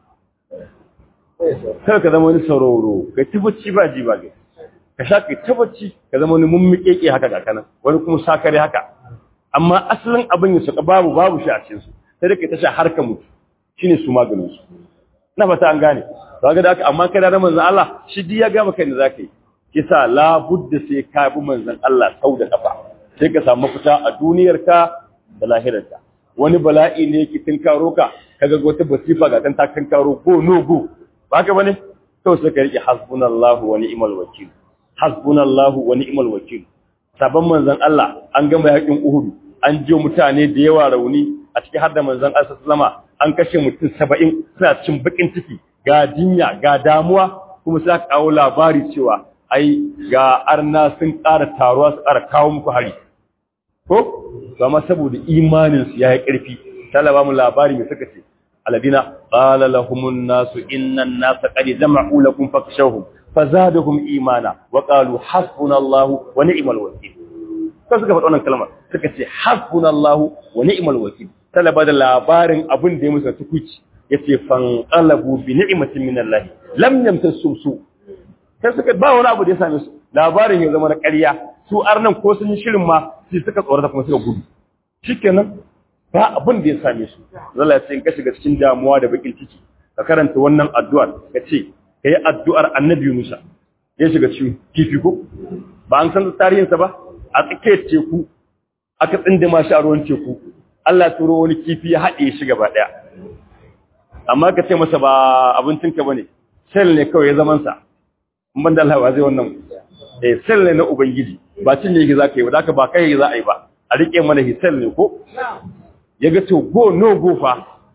kada ka zama wani sauraro ka ci bacci ba ji ba ga ka sha ka ta bacci ka zama wani mummikeke haka ga kana wani kuma sakare haka amma asalin abin ya saka babu babu shi a cikin su sai da ka ta sha har ka mutu shine su maganin su na fata an gane to ga da haka amma kai da manzon Allah shi di ya ga maka ne zaka yi kisa la budda sai ka bi manzon Allah sau da kafa sai ka samu fita a duniyarka da lahirarka wani bala'i ne yake tinkaro ka kaga wata basifa ga tan ta tinkaro go no go ba ka bane to sai ka rike hasbunallahu wa ni'mal wakil hasbunallahu wa ni'mal wakil sabon manzon Allah an gama yakin Uhud an je mutane da yawa rauni a cikin har da manzon Allah sallama an kashe mutum 70 suna cin bakin ciki ga jinya ga damuwa kuma sai aka kawo labari cewa ai ga arna sun ƙara taruwa su ƙara kawo muku hari ko amma saboda imanin su yayi ƙarfi talaba mu labari mai suka ce الذين قال لهم الناس إن الناس قد جمعوا لكم فاخشوهم فزادهم إيمانا وقالوا حسبنا الله ونعم الوكيل sai suka faɗa wannan kalmar suka ce hasbunallahu wa ni'mal wakil talaba da labarin abin da ya musu tukuci yace fanqalabu bi ni'matin minallahi lam yamtasum su sai suka ba wani abu da ya same su labarin ya zama na ƙarya su arnan ko sun yi shirin ma sai suka tsorata kuma suka gudu shikenan ba abin da ya same su zalla ya ce in ka shiga cikin damuwa da bakin ciki ka karanta wannan addu'ar ka ce ka yi addu'ar annabi Musa ya shiga cikin kifi ko ba an san tarihinsa ba a tsakiyar teku aka tsindima shi a ruwan teku Allah turo wani kifi ya haɗe shi gaba ɗaya amma ka ce masa ba abincinka ba ne sel ne kawai ya zamansa in ban da Allah ba zai wannan eh sel ne na ubangiji ba cin ne za ka yi ba da ba kai za a yi ba a riƙe mana hisel ne ko ya ga to go no go fa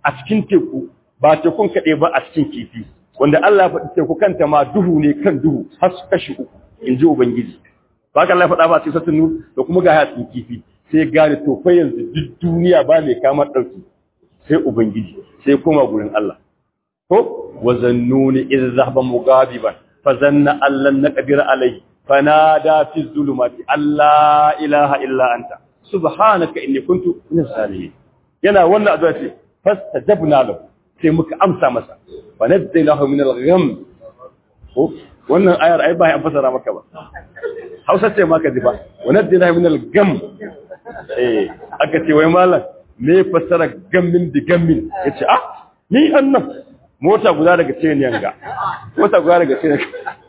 a cikin teku ba tekun kaɗai ba a cikin kifi wanda Allah ya faɗi teku kanta ma duhu ne kan duhu har su kashi uku in ji Ubangiji ba ka Allah ya faɗa ba a cikin satun nur da kuma ga cikin kifi sai gane to fa yanzu duk duniya ba mai kamar ɗauki sai Ubangiji sai koma gurin Allah ko wa zannuni idh zahaba mughadiban fa zanna allan naqdir alayhi fanada fi zulumati alla ilaha illa anta subhanaka inni kuntu min salihin yana wannan addu'a ce fastajabna lahu sai muka amsa masa fa nadzaynahu min al-gham wannan ayar ai ba ya fasara maka ba Hausa ce maka ji ba wa nadzaynahu min al-gham eh aka ce wai mallam me fasara gammin di gammin yace ah ni annan mota guda daga ce ne yanga mota guda daga ce ne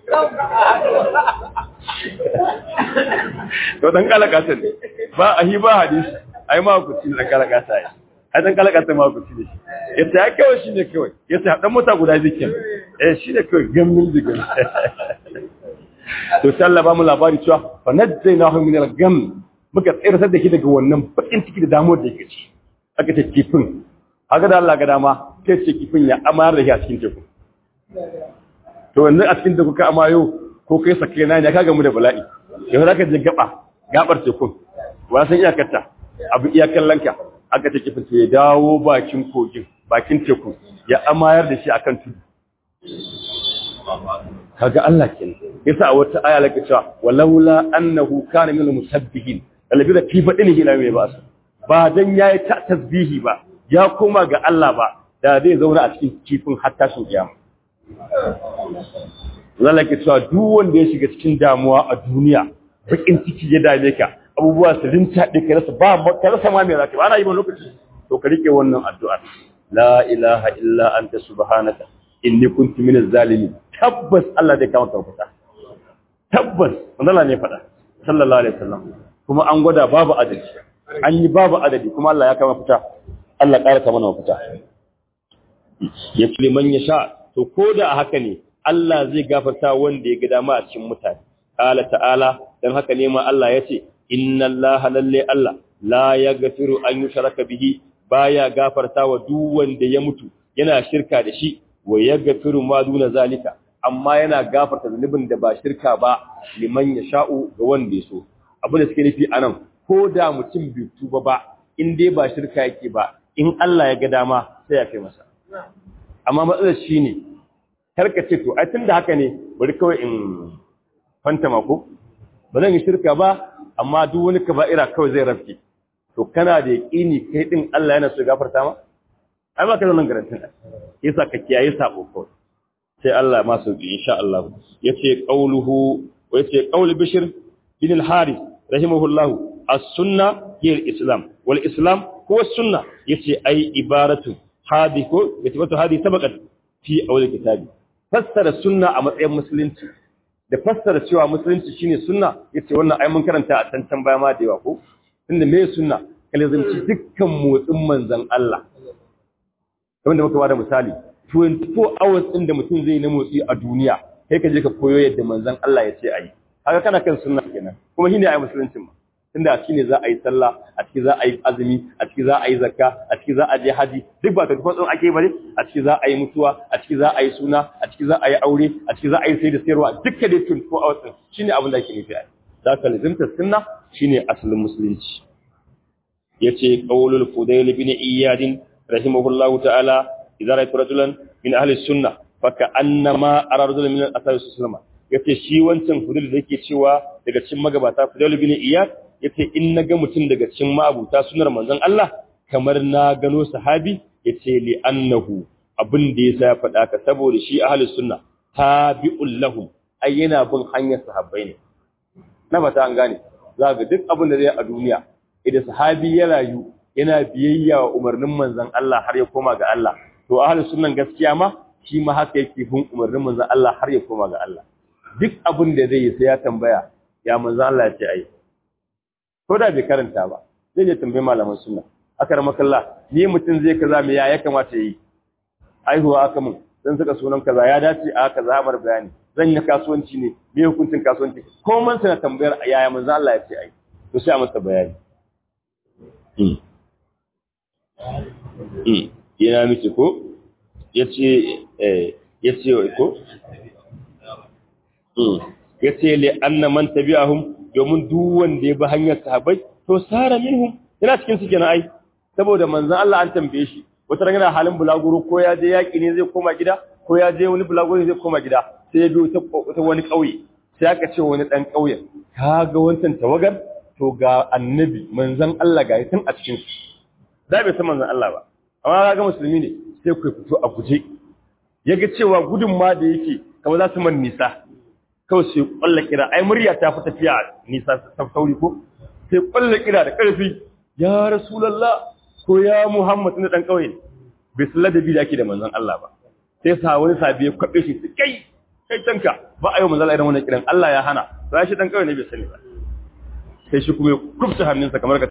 to dan kalakata ne ba a hi ba hadisi ai ma ku ci dan kalakata ai ai dan kalakata ma ku ci ne yace ya kawai shine kawai yace dan mota guda zikin eh shine kawai gammin digan to sai Allah ba mu labari cewa fa najjaynahu min al-gam muka tsira da shi daga wannan bakin ciki da damuwar da yake ci aka ce kifin haka da Allah ga dama sai ce kifin ya amayar da shi a cikin teku to yanzu a cikin teku ka amayo ko kai sake na ne ka gamu da bala'i yau za ka je gaba gabar tekun wa san iyakarta abu iyakar lanka aka ce kifin to ya dawo bakin kogin bakin teku ya amayar da shi akan tudu kaga Allah kenan yasa a wata aya lake cewa walaula annahu kana minal musabbihin alabi da fi fadin ila mai ba su ba dan yayi ta tasbihi ba ya koma ga Allah ba da zai zauna a cikin kifin hatta sun kiyama Allah ke cewa duk wanda ya shiga cikin damuwa a duniya bakin ciki ya dame ka abubuwa su rinta ɗe ka rasa ba ka rasa ma me zaka ba ana yi ba lokaci to ka rike wannan addu'a la ilaha illa anta subhanaka inni kuntu minaz zalimin tabbas Allah zai kama ka fita tabbas Allah ne faɗa sallallahu alaihi wasallam kuma an gwada babu adadi an yi babu adadi kuma Allah ya kama fita Allah ƙara ka mana mafita ya fi man ya sha to ko da a haka ne Allah zai gafarta wanda ya ga dama a cikin mutane qala ta'ala dan haka ne ma Allah ya ce inna Allah lalle Allah la yaghfiru an yushraka bihi baya gafarta wa duk wanda ya mutu yana shirka da shi wa yaghfiru ma duna zalika amma yana gafarta zunubin da ba shirka ba liman ya sha'u ga wanda ya so abin da suke nufi anan ko da mutum bai tuba ba in dai ba shirka yake ba in Allah ya ga dama sai ya kai masa amma matsalar shi ne karka ce to ai tun da haka ne bari kawai in fanta mako ba zan yi shirka ba amma duk wani kaba'ira kawai zai rafke to kana da yaƙini kai din Allah yana so gafarta ma ai ba ka zanen garantin yasa ka kiyaye sabo kawai sai Allah ma sauki insha Allah yace qauluhu wa yace qaul bishr bin al-harith rahimahullahu as-sunna hiya al-islam wal islam huwa as-sunna yace ai ibaratu hadi ko yace wato hadi sabaqat fi awal kitabi fassara sunna a matsayin musulunci da fassara cewa musulunci shine sunna yace wannan ai mun karanta a tantan baya ma da yawa ko tunda me sunna kalazanci dukkan motsin manzon Allah wanda muka bada misali 24 hours din da mutum zai na motsi a duniya kai ka je ka koyo yadda manzon Allah ya ce ayi haka kana kan sunna kenan kuma shine ai musuluncin ma tunda a ciki ne za a yi sallah a ciki za a yi azumi a ciki za a yi zakka a ciki za a je haji duk ba ta tafi tsoron ake bare a ciki za a yi mutuwa a ciki za a yi suna a ciki za a yi aure a ciki za a yi sai da sayarwa dukkan dai 24 hours din shine abin da ake nufi ai za ka lazimta sunna shine asalin musulunci yace qaulul fudayl bin iyad rahimahullahu ta'ala idza ra'aytu rajulan min ahli sunnah fa ka'annama ara rajulan min al-ashabi sallallahu yace shi wancan fudayl da yake cewa daga cikin magabata fudayl bin iyad yace in naga mutum daga cikin ma'abuta sunar manzon Allah kamar na gano sahabi yace li annahu abin da yasa ya faɗa ka saboda shi ahlus sunna tabi'ul lahum ai yana bin hanyar sahabbai ne na bata an gane za ga duk abin da zai a duniya idan sahabi ya rayu yana biyayya wa umarnin manzon Allah har ya koma ga Allah to ahlus sunnan gaskiya ma shi ma haka yake bin umarnin manzon Allah har ya koma ga Allah duk abin da zai yi sai ya tambaya ya manzon Allah ya ce ai ko da bai karanta ba zai je tambayi malaman sunna aka rama kalla ni mutum zai kaza me ya ya kamata yi aihuwa aka mun dan saka sunan kaza ya dace a kaza mar bayani zan yi kasuwanci ne me hukuncin kasuwanci ko man sana tambayar yaya manzo Allah ya ce ai to sai a masa bayani yana miki ko yace eh yace ko ya ce le anna man tabi'ahum domin duk wanda ya bi hanyar sahabbai to sara minhum yana cikin su kenan ai saboda manzon Allah an tambaye shi wata ran yana halin bulaguro ko ya je yaki ne zai koma gida ko ya je wani bulaguro ne zai koma gida sai ya biyo ta wani kauye sai aka ce wani dan kauyen ka ga wancan tawagar to ga annabi manzon Allah ga tun a cikin su da bai san manzon Allah ba amma ga musulmi ne sai ku fito a guje yaga cewa gudun ma da yake kamar za su man nisa kawai sai kwalla kira ai murya ta fi tafiya nisa ta sauri ko sai kwalla kira da ƙarfi ya rasulullah ko ya muhammad na dan kauye bai san ladabi da ake da manzon Allah ba sai sa wani sabi ya kwabe shi kai kai tanka ba a yi manzon Allah idan wannan kiran Allah ya hana sai shi dan kauye ne bai sani ba sai shi kuma ya kufta hannunsa kamar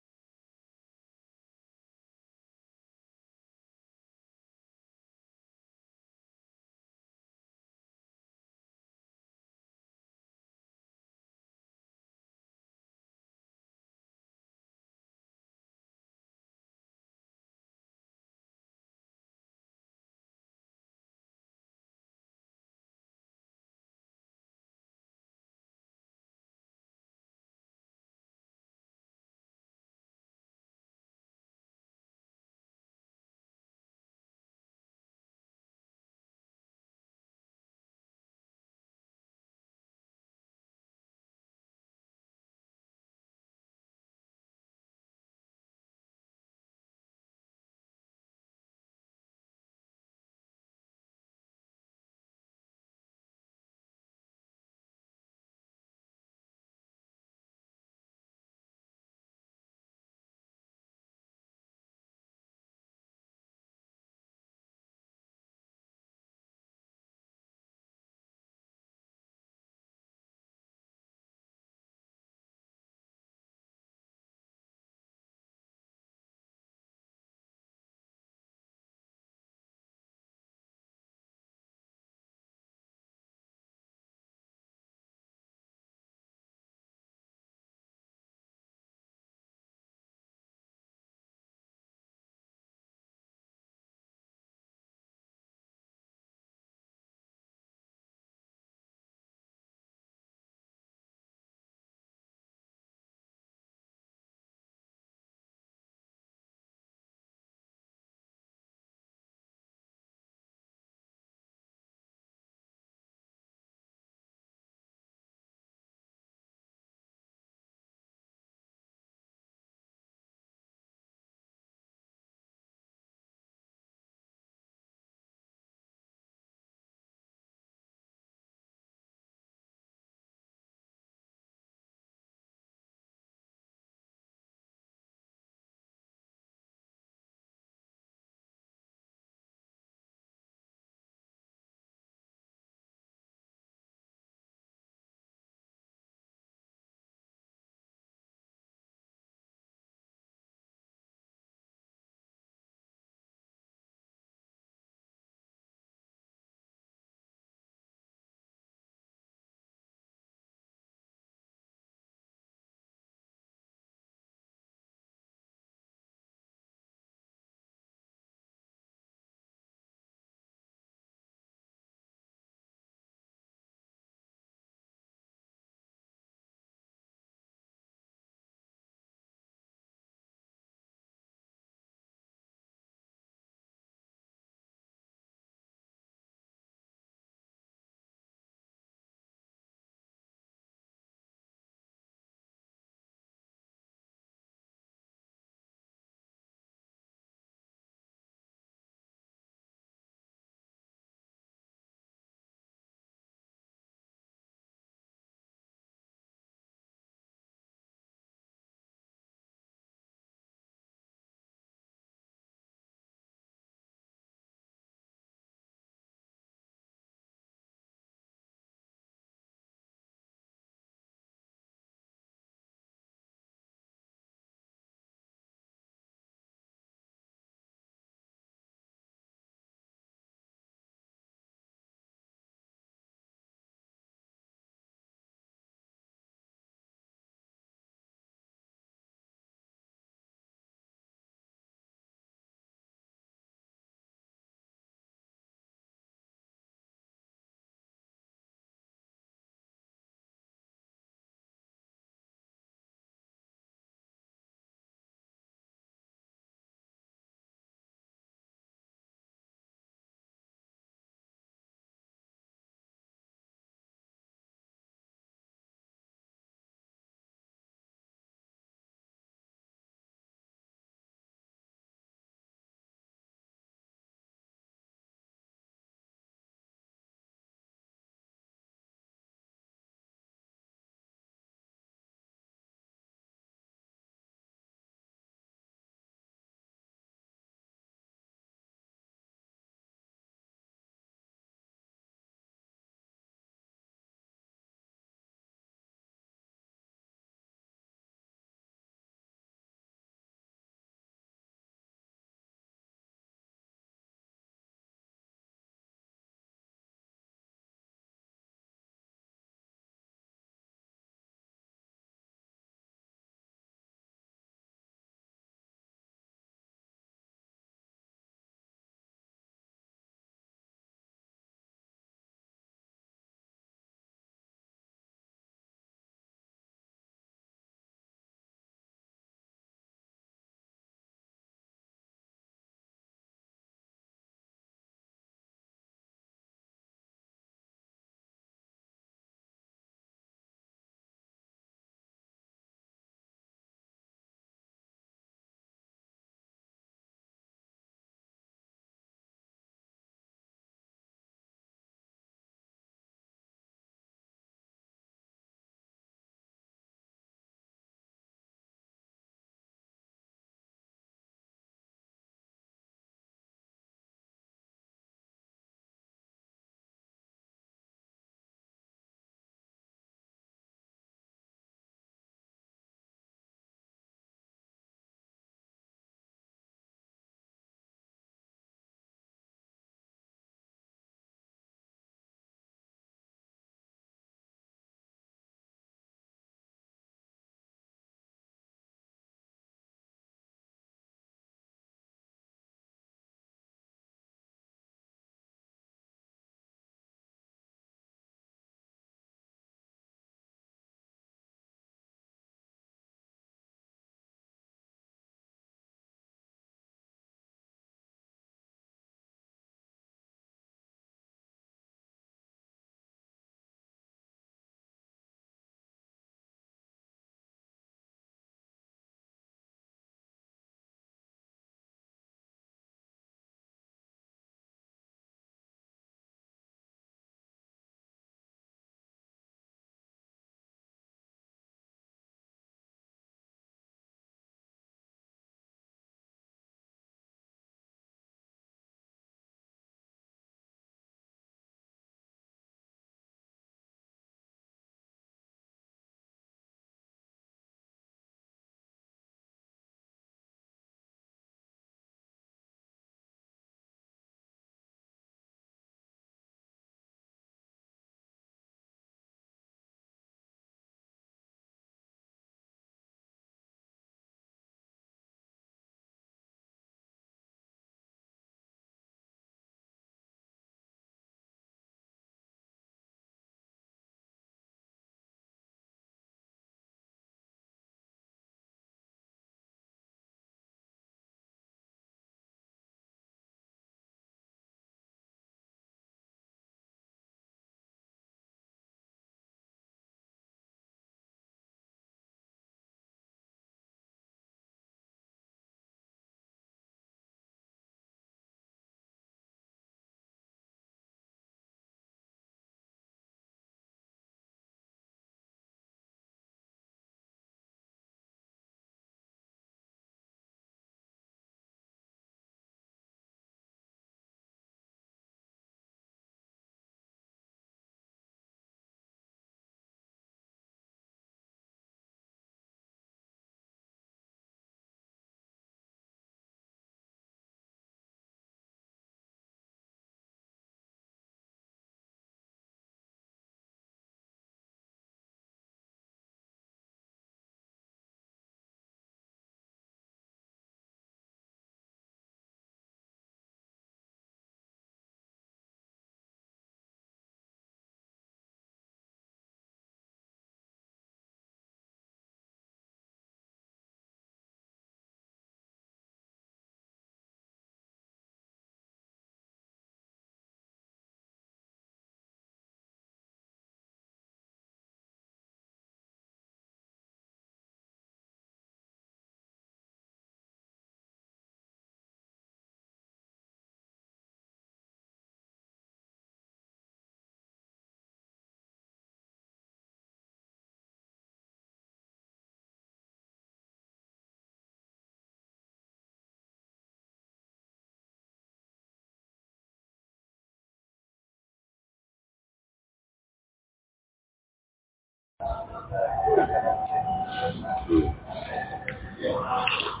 Mm.